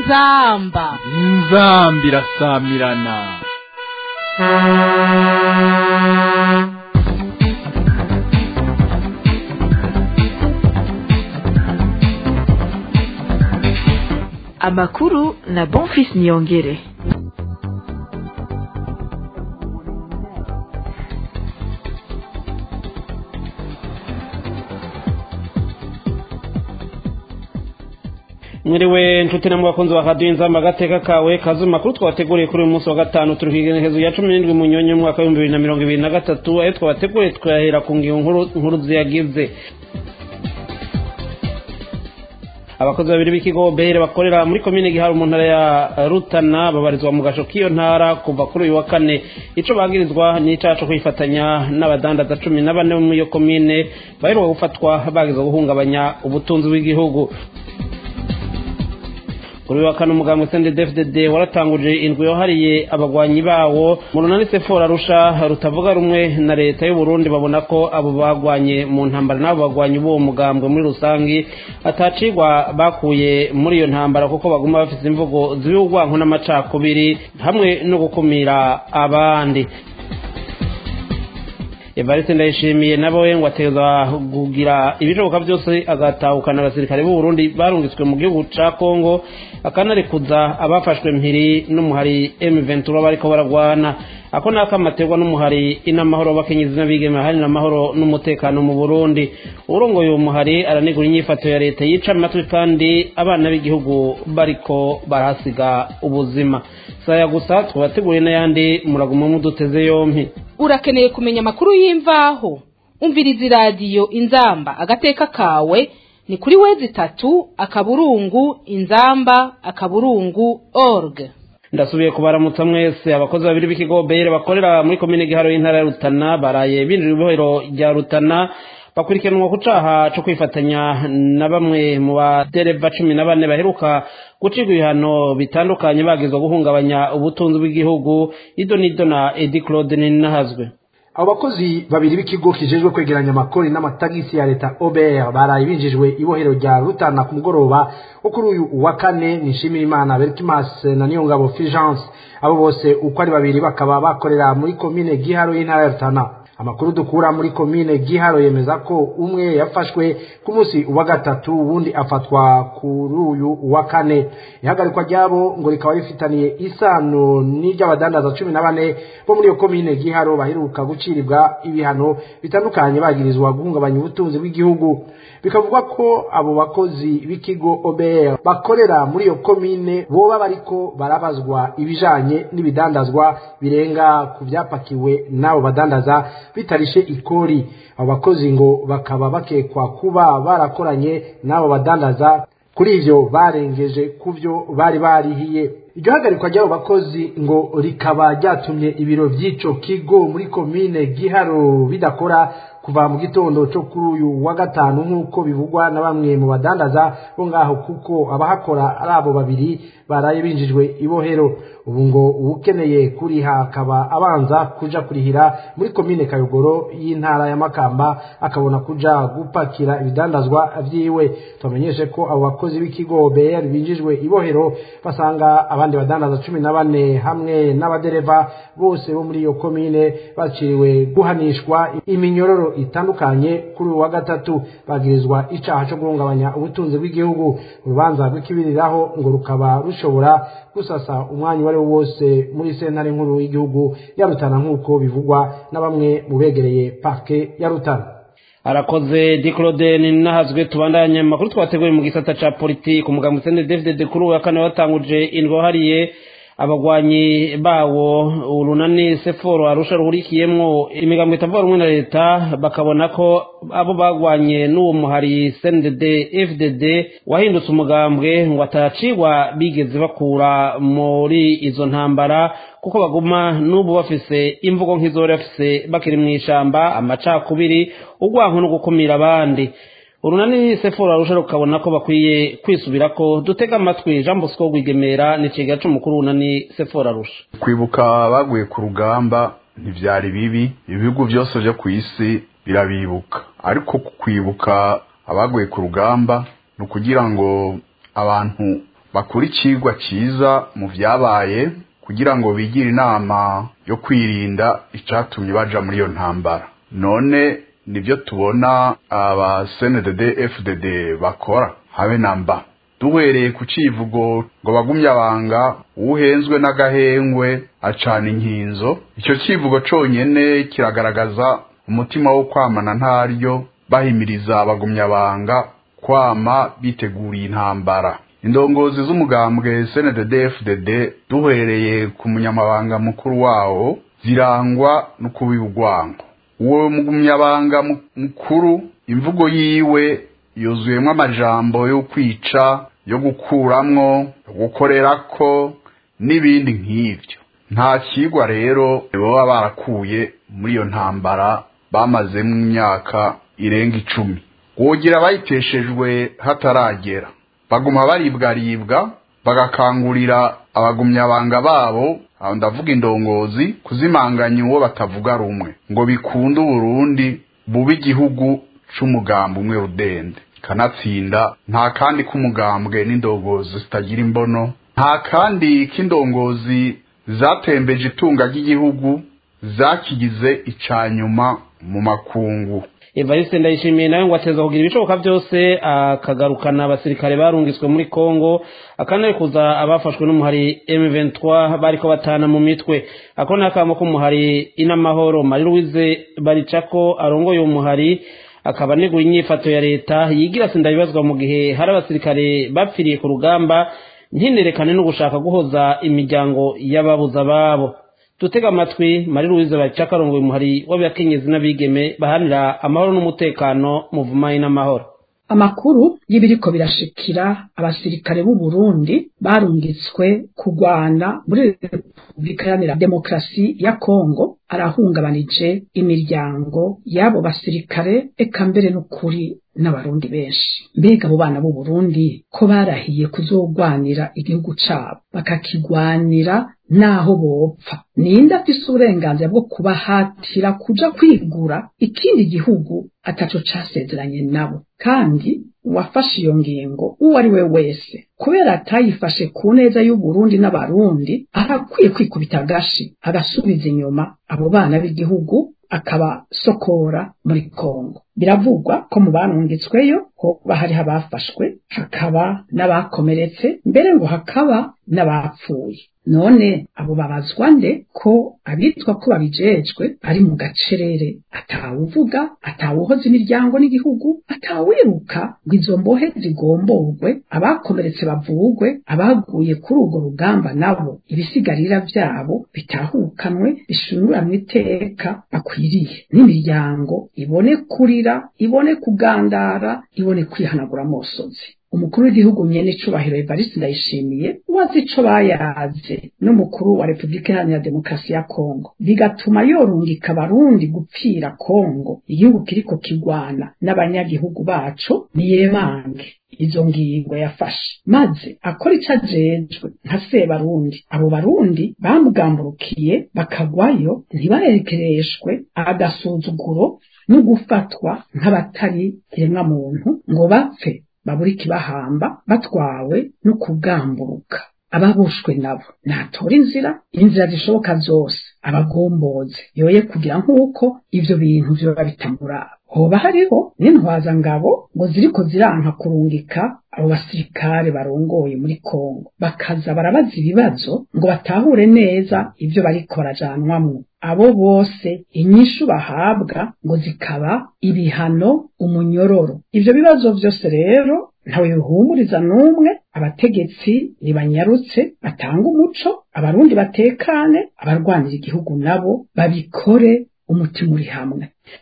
inzamba inzamba irasamirana amakuru na bonfis niyongere mwiriwe nshuti namwe bakunzi ba radiyo inzamba agateka kawe kazi makuru twabateguriye kuri uyu munsi wa gatanu turi ku igenekerezo ya cumi n'indwi munyonyi mu mwaka w'ibihumbi bibiri na mirongo ibiri na gatatu ayo twabateguriye twahera ku ngingo nkuru nkuru ziyagize abakozi babiri b'ikigo behere bakorera muri komine gihari mu ntara ya rutana babarizwa mu gasho k'iyo ntara kuva kuri uyu wa kane ico bagirizwa ni icaha co kwifatanya n'abadandaza cumi na bane bo muri iyo komine baheruka gufatwa bagize guhungabanya ubutunzi bw'igihugu kuri wa kane umugambwe CNDD-FDD waratanguje indwi yohariye abagwanyi bawo mu runani sefora rusha rutavuga rumwe na leta y'u Burundi babona ko abo bagwanye mu ntambara n'abo bagwanyi b'uwo mugambwe muri rusangi atacigwa bakuye muri iyo ntambara kuko baguma bafite imvugo z'ubugwanko n'amacakubiri hamwe no gukumira abandi evariste ndayishimiye nawe ngo ateza kugira ibishoboka byose agatahukana abasirikare b'u Burundi barungitswe mu gihugu ca Kongo akanarekuza abafashwe mpiri n'umuhari M23 bariko baragwana ako nako amaterwa n'umuhari inamahoro bakenyezi n'abigeme hari n'amahoro n'umutekano mu Burundi urongoye uwo muhari aranegura inyifato ya leta yica amatwi kandi abana b'igihugu bariko barahasiga ubuzima saya gusa twabateguriye n'ayandi muraguma muduteze yompi urakeneye kumenya amakuru y'imvaho umviriza iradiyo inzamba agateka kawe ni kuri wezi itatu akaburungu inzamba akaburungu org ndasubiye kubaramutsa mwese abakozi babiri b'ikigo bere bakorera muri komine giharo y'intara ya rutana baraye binjira ibohero rya rutana bakurikiranwa ku caha co kwifatanya na bamwe mu badereva cumi na bane baheruka gucirwa ibihano bitandukanye bagizwe guhungabanya ubutunzi bw'igihugu ido n'ido na edi claude ninahazwe abo bakozi babiri b'ikigo kijejwe kwegeranya amakori n'amatagisi ya leta obr baraye binjijwe ibohero rya rutana ku mugoroba wo kuri uyu wa kane nishimira imana berkimas na niyongabo fulgence abo bose uko ari babiri bakaba bakorera muri komine giharo y'intara ya rutana amakuru dukura muri komine giharo yemeza ko umwe yafashwe ku munsi wa gatatu uwundi afatwa kuri uyu wa kane ihagarikwa ryabo ngo rikaba rifitaniye isano n'iry'abadandaza cumi na bane bo muri iyo komine giharo baheruka gucirirwa ibihano bitandukanye bagirizwa guhungabanya ubutunzi bw'igihugu bikavugwa ko abo bakozi b'ikigo obr bakorera muri iyo komine boba bariko barabazwa ibijanye n'ibidandazwa birenga ku vyapakiwe n'abo badandaza bitarishe ikori abo bakozi ngo bakaba bakekwa kuba barakoranye n'abo badandaza kuri ivyo barengeje ku vyo bari barihiye iryo hagarikwa ry'abo bakozi ngo rikaba ryatumye ibiro vy'ico kigo muri komine giharo bidakora kuva mu gitondo cyo kuri uyu wa gatanu nk'uko bivugwa na bamwe mu badandaza bo ngaho kuko abahakora ari abo babiri baraye binjijwe ibohero ubu ngo uwukeneye kuriha akaba abanza kuja kurihira muri komine kayogoro y'intara ya makamba akabona kuja gupakira ibidandazwa vyiwe tubamenyeshe ko abo bakozi b'ikigo br binjijwe ibohero basanga abandi badandaza cumi na bane hamwe n'abadereva bose bo muri iyo komine baciriwe guhanishwa iminyororo itandukanye kuri uyu wa gatatu bagirizwa icaha co guhungabanya ubutunzi bw'igihugu urubanza rw'ikibiriraho ngo rukaba rushobora gusasa umwanya uwo ari wo wose muri sentare nkuru y'igihugu ya rutana nk'uko bivugwa na bamwe mu begereye parke ya rutana arakoze diklode ninahazwe tubandanye amakuru twateguye mu gisata ca politiki umugambwe CNDD-FDD kuri uyu wa kane watanguje indwi wahariye abagwanyi bawo urunani seforo arusha ruhurikiyemwo imigambo itavuga rumwe na leta bakabona ko abo bagwanye n'uwo muhari CNDD FDD wahindutse umugambwe ngo atacigwa bigeze bakura muri izo ntambara kuko baguma n'ubu bafise imvugo nk'izo bari bafise bakiri mu ishamba amacakubiri urwanko no gukumira abandi urunani sefora rusha rukabona ko bakwiye kwisubira ko dutega amatwi jean bosco rwigemera ni ikiga c'umukuru w'urunani sefora rusha kwibuka baguye ku rugamba ntivyari bibi ibihugu byose vyo ku isi birabibuka ariko kwibuka abaguye ku rugamba ni ukugira ngo abantu bakura icigwa ciza mu vyabaye kugira ngo bigire inama yo kwirinda icatumye baja muri iyo ntambara none nibyo tubona aba CNDD FDD bakora habe namba duhereye ku civugo ngo bagumye abanga uhenzwe n'agahengwe acana inkinzo icyo civugo conyene kiragaragaza umutima wo kwamana ntaryo bahimiriza abagumyabanga kwama biteguriye intambara indongozi z'umugambwe CNDD FDD duhereye ku munyamabanga mukuru wawo zirangwa no kubibugwango uwo mugumyabanga mukuru imvugo yiwe yuzuyemo amajambo yo kwica yo gukuramwo yo gukorerako n'ibindi nk'ivyo nta kigwa rero baba barakuye muri iyo ntambara bamazemo imyaka irenga icumi wogira bayiteshejwe hataragera baguma baribwaribwa bagakangurira abagumyabanga babo aho ndavuga indongozi kuzimanganya uwo batavuga rumwe ngo bikunde uburundi bube igihugu c'umugambi umwe rudende kanatsinda nta kandi k'umugambwe n'indongozi zitagira imbono nta kandi k'indongozi zatembeje itunga ry'igihugu zakigize icanyuma mu makungu evariste ndayishimiye nawe ngo ateza kugira ibishoboka byose akagarukana abasirikare barungitswe muri congo akanarekuza abafashwe n'umuhari m23 bariko batana mu mitwe ako ni akamo k'umuhari inamahoro marie louise baricako arongoye umuhari akaba aneguye inyifato ya leta yigira sindabibazwa mu gihe hari abasirikare bapfiriye ku rugamba ntinerekane no gushaka guhoza imiryango y'ababuza babo dutega amatwi marie louise baricako arongoye umuhari w'abakenyezi n'abigeme bahanira amahoro n'umutekano muvumanye n'amahoro amakuru y'ibiriko birashikira abasirikare b'u Burundi barungitswe kugwana muri Repubulika Iharanira Demokarasi ya Kongo arahungabanije imiryango y'abo basirikare eka mbere n'ukuri n'abarundi benshi mbega abo bana b'u Burundi ko barahiye kuzogwanira igihugu cabo bakakigwanira naho bopfa ninde afise uburenganzira bwo kubahatira kuja kwigura ikindi gihugu ataco casezeranye nabo kandi uwafashe iyo ngingo uwo ari we wese kubera atayifashe ku neza y'uburundi n'abarundi arakwiye kwikubita agashi agasubiza inyuma abo bana b'igihugu akabasokora muri kongo biravugwa ko mu barungitsweyo hoba hariho abafashwe hakaba n'abakomeretse mbere ngo hakaba n'abapfuye none abo babazwa nde ko abitwa ko babijejwe ari mu gacerere atawuvuga atawuhoza imiryango n'igihugu atawiruka ngo izo mbohe zigomborwe abakomeretse bavugwe abaguye kuri urwo rugamba nabo ibisigarira byabo bitahukanwe bishinguranwe iteka bakwiriye n'imiryango ibone kurira ibone kugandara ibone kwihanagura amosozi umukuru w'igihugu nyene icubahiro Evariste Ndayishimiye wazi ico bayaze n'umukuru wa Repubulika Iharanira Demokarasi ya Kongo bigatuma yorungika abarundi gupfira Kongo igihugu kiriko kigwana n'abanyagihugu baco niyemange izo ngingo yafashe maze akora ico ajejwe nka sebarundi abo barundi bamugamburukiye bakagwayo ntibarekereshwe agasuzuguro no gufatwa nk'abatari kiremwa muntu ngo bapfe babura ikibahamba batwawe no kugamburuka ababushwe nabo natora inzira inzira zishoboka zose abagomboze yoye kugira nk'uko ivyo bintu vyoba bitamuraba hoba hariho n'intwazangabo ngo ziriko ziranka kurungika abo basirikare barongoye muri Kongo bakaza barabaza ibibazo ngo batahure neza ivyo bariko barajanwamwo abo bose inyishu bahabwa ngo zikaba ibihano umunyororo ivyo bibazo vyose rero ntawe bihumuriza n'umwe abategetsi nibanyarutse batanga umuco abarundi batekane abarwanira igihugu nabo babikore umutima uri hamwe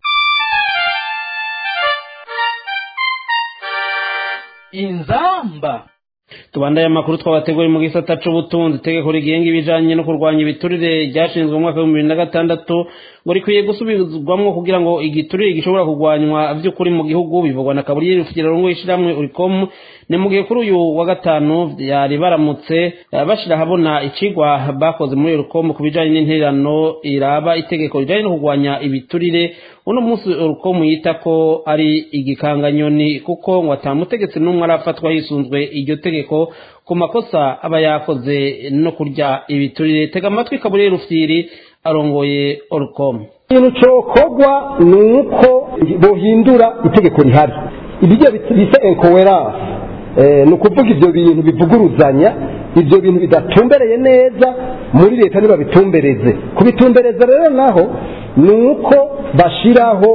inzamba tubandaye amakuru twabateguriye mu gisata c'ubutunzi itegeko rigenga ibijanye no kurwanya ibiturire ryashinzwe mu mwaka w'ibihumbi bibiri na gatandatu ngo rikwiye gusubizwamwo kugira ngo igiturire gishobora kurwanywa vy'ukuri mu gihugu bivugwa na kaburiyeri rufikira rongo ishirahamwe urikomu ni mu gihe kuri uyu wa gatanu yari baramutse bashira habona icigwa bakoze muri urukomu ku bijanye n'intererano iraba itegeko rijanye no kurwanya ibiturire uno munsi urukomu yita ko ari igikanganyoni kuko ngo atamutegetsi n'umwe arafatwa hisunzwe iryo tegeko amategeko ku makosa aba yakoze no kurya ibiturire tega amatwi kaburiye rufyiri arongoye orukomu ikintu cyokorwa ni uko bohindura itegeko rihari ibyo bita enkoweranse ni ukuvuga ibyo bintu bivuguruzanya ibyo bintu bidatumbereye neza muri leta ntibabitumbereze kubitumbereza rero naho ni uko bashyiraho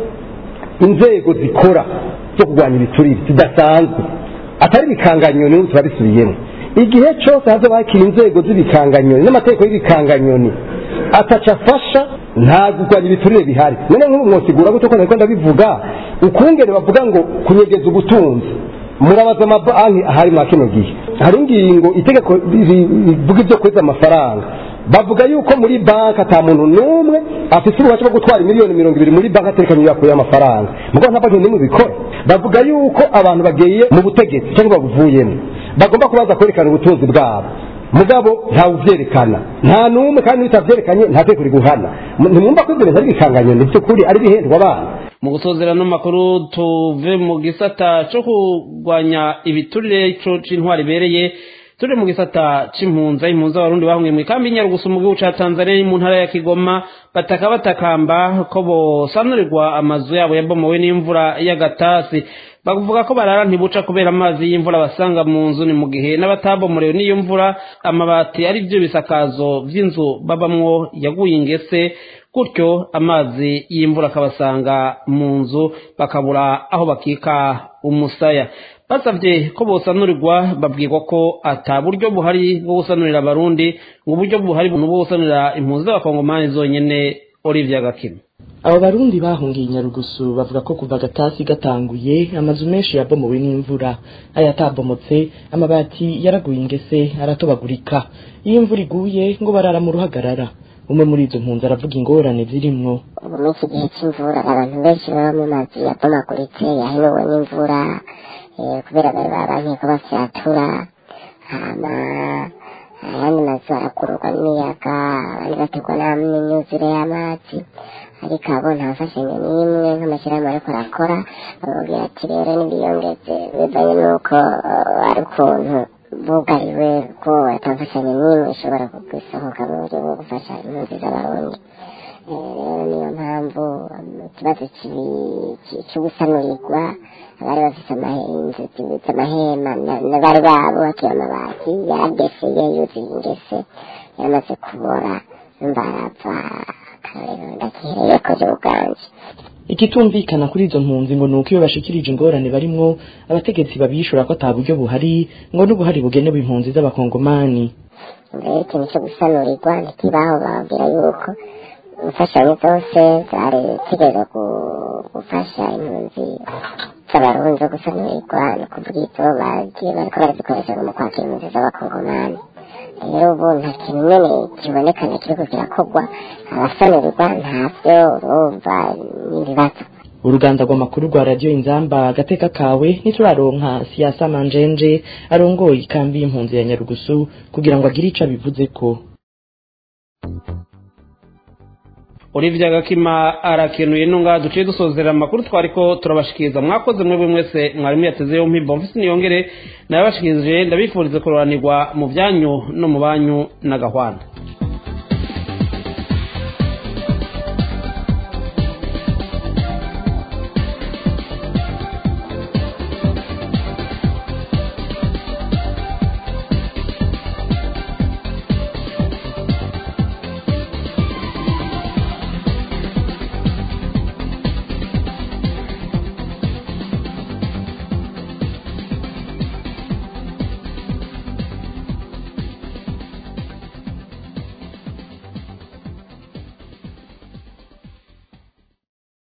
inzego zikora zo kurwanya ibiturire zidasanzwe atari ibikanganyoni n'ubu turabisubiyemo igihe cyose haza bakira inzego z'ibikanganyoni n'amategeko y'ibikanganyoni ataca afasha nta kurwanya ibiturire bihari none nk'ubu mwosigura gute ko ntabwo ndabivuga ukungene bavuga ngo kunyegeza ubutunzi murabaza amabanki ahari mwa kino gihe hari ingingo itegeko rivuga ibyo kweza amafaranga bavuga yuko muri banki ata muntu n'umwe afite ububasha bwo gutwara miliyoni mirongo ibiri muri banki atekanye yakuye amafaranga mugo nta banki n'imwe bikora bavuga yuko abantu bagiye mu butegetsi cyangwa babuvuyemo bagomba kubaza kwerekana ubutunzi bwabo mugabo ntawe ubyerekana nta n'umwe kandi utabyerekanye nta tegeko riguhana ntimwumva ko ibyo bintu ari ibikanganyoni by'ukuri ari ibihendwa abana mu gusozera n'amakuru tuve mu gisata cyo kurwanya ibiturire cy'intwari ibereye turi mu gisata c'impunza impunza abarundi bahungiye mu ikambi y'inyarugusu mu gihugu ca tanzania mu ntara ya kigoma bataka batakamba ko bosanurirwa amazu yabo yabomowe n'imvura y'agatasi bavuga ko barara ntibuca kubera amazi y'imvura basanga mu nzu ni mu gihe n'abatabomorewe n'iyo mvura amabati ari byo bisakazo vy'inzu babamwo yaguye ingese gutyo amazi y'imvura akabasanga mu nzu bakabura aho bakika umusaya basabye ko bosanurirwa babwirwa ko ata buryo buhari bwo gusanurira abarundi ngo uburyo buhari bwo gusanurira impunzi z'abakongomani zonyene Olivier Gakima abo barundi bahungiye inyarugusu bavuga ko kuva gatasi gatanguye amazu menshi yabomowe n'imvura ayatabomotse amabati yaraguye ingese aratobagurika iyo imvura iguye ngo barara mu ruhagarara umwe muri izo mpunzi aravuga ingorane zirimwo ubu muri iki gihe cy'imvura abantu benshi baba mu mazu yabomaguritse yahenuwe n'imvura kubera bari babankiye ko bafyatura hama ayandi mazu arakururwa n'imiyaga abandi bategwa n'imyuzure y'amazi ariko abo nta mfashanyo n'imwe nk'amashyirahamwe ariko arakora bamubwira ati rero n'ibiyongeze bivanye n'uko ari ukuntu bugariwe ko ata mfashanyo n'imwe ishobora gusohoka mu buryo bwo gufasha impunzi z'abarundi rero niyo mpamvu ikibazo cyo gusanurirwa abari bafite inzu zibitse amahema bari babo bakiye amabati yarageseye yuzuye ingese yaramaze kubora mbarapfa akarero ndakihereye koje ubwanje ikitumvikana kuri izo mpunzi ngo ni uko iyo bashikirije ingorane barimwo abategetsi babishura ko ata buryo buhari ngo n'ubuhari bugenewe impunzi z'abakongomani rero ikintu cyo gusanurirwa ntikibaho bababwira yuko imfashanyo zose zari zitegerezwa gufasha impunzi z'abarundi zo gusanurirwa ni ukuvuga izo bagiye bariko barazikoresha mu kwakira impunzi z'abakongomani rero ubu nta kintu nyene kibonekana kiriko kirakorwa abasanurirwa ntavyo urumva n'ibibazo uruganda rw'amakuru rwa radiyo inzamba agateka kawe ntituraronka siyasa manjenje arongoye ikambi y'impunzi ya nyarugusu kugira ngo agire ico abivuze ko Olivia Gakima arakenuye nunga duciye dusozera amakuru twariko turabashikiriza mwakoze mwebwe mwese mwarimu yateze yompi Bonfils niyongere nabashikirije ndabifurize kuroranirwa mu byanyu no mu banyu na gahwana